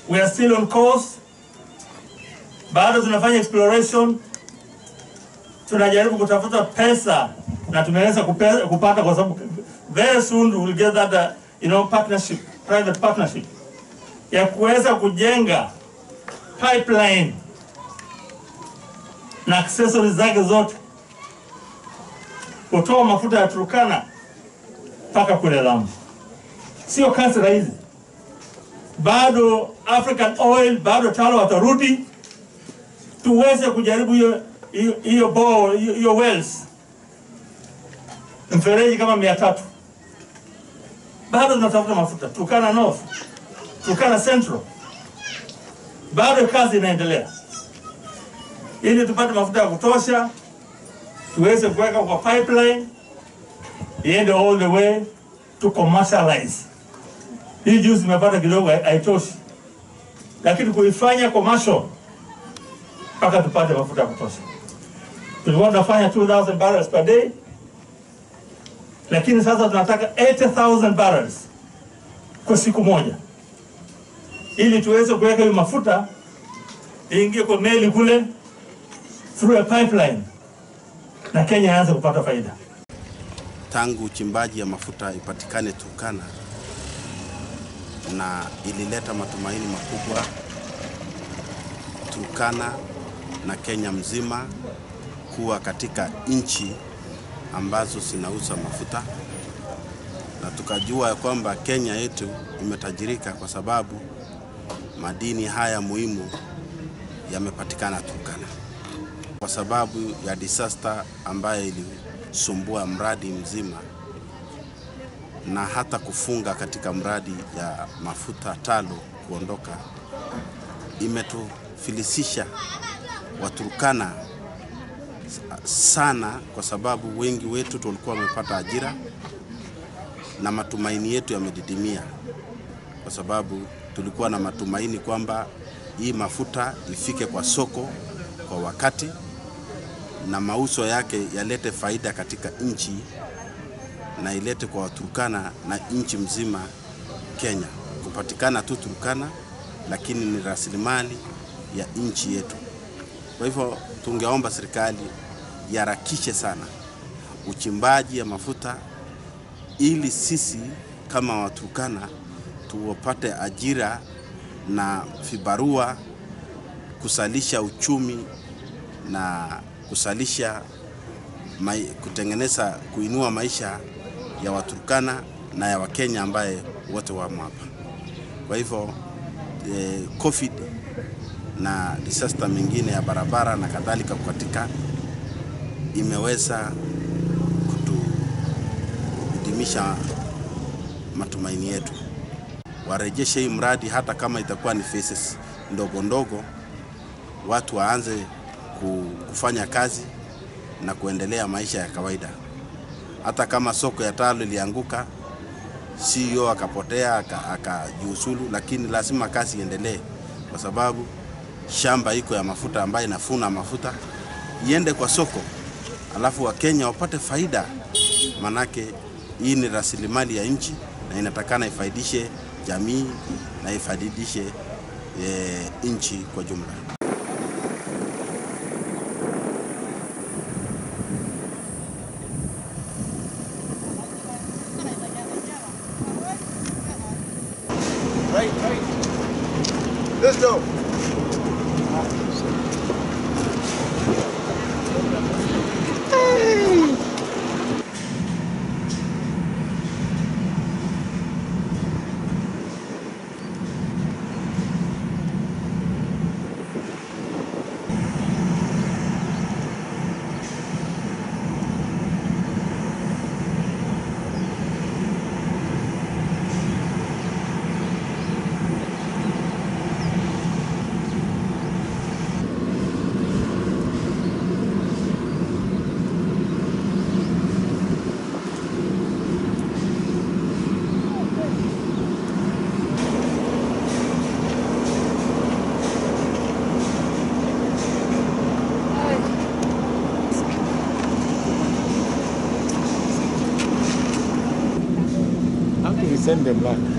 we are still on course, bado tunafanya exploration, tunajaribu kutafuta pesa na tumeweza kupe- kupata kwa sababu very soon we will get that uh, you know partnership, private partnership ya kuweza kujenga pipeline na accessories zake zote kutoa mafuta ya Turkana mpaka kule Lamu. Sio kazi rahisi, bado African Oil, bado TALO watarudi tuweze kujaribu hiyo hiyo- hiyo bore hiyo hiyo wells mfereji kama mia tatu bado tunatafuta mafuta Turkana North, Turkana Central, bado kazi inaendelea ili tupate mafuta ya kutosha tuweze kuweka kwa pipeline iende all the way to commercialize. Hii juice imepata kidogo hai- haitoshi, lakini kuifanya commercial mpaka tupate mafuta ya kutosha. Tulikuwa tunafanya 2000 barrels per day, lakini sasa tunataka 80,000 barrels kwa siku moja, ili tuweze kuweka hiyo mafuta iingie kwa meli kule through a pipeline na Kenya aanze kupata faida. tangu uchimbaji ya mafuta ipatikane Turkana, na ilileta matumaini makubwa Turkana na Kenya mzima kuwa katika nchi ambazo zinauza mafuta, na tukajua ya kwamba Kenya yetu imetajirika kwa sababu madini haya muhimu yamepatikana Turkana kwa sababu ya disaster ambayo ilisumbua mradi mzima na hata kufunga katika mradi ya mafuta TALO kuondoka, imetufilisisha Waturkana sana, kwa sababu wengi wetu tulikuwa wamepata ajira na matumaini yetu yamedidimia, kwa sababu tulikuwa na matumaini kwamba hii mafuta ifike kwa soko kwa wakati na mauzo yake yalete faida katika nchi na ilete kwa Waturkana na nchi mzima Kenya. Kupatikana tu Turkana, lakini ni rasilimali ya nchi yetu. Kwa hivyo tungeomba serikali iharakishe sana uchimbaji ya mafuta ili sisi kama Waturkana tuwapate ajira na vibarua kusalisha uchumi na kusalisha mai, kutengeneza kuinua maisha ya Waturkana na ya Wakenya ambaye wote wamo hapa. Kwa hivyo eh, COVID na disaster mingine ya barabara na kadhalika kukatika imeweza kutudimisha matumaini yetu. Warejeshe hii mradi hata kama itakuwa ni phases ndogo ndogo, watu waanze ku- kufanya kazi na kuendelea maisha ya kawaida. Hata kama soko ya TALO ilianguka, CEO akapotea aka- akajiuzulu, lakini lazima kazi iendelee, kwa sababu shamba iko ya mafuta ambayo inafuna mafuta iende kwa soko, alafu Wakenya wapate faida, manake hii ni rasilimali ya nchi na inatakana ifaidishe jamii na ifaidishe e, nchi kwa jumla. Right, right. Let's go. How do we send them back?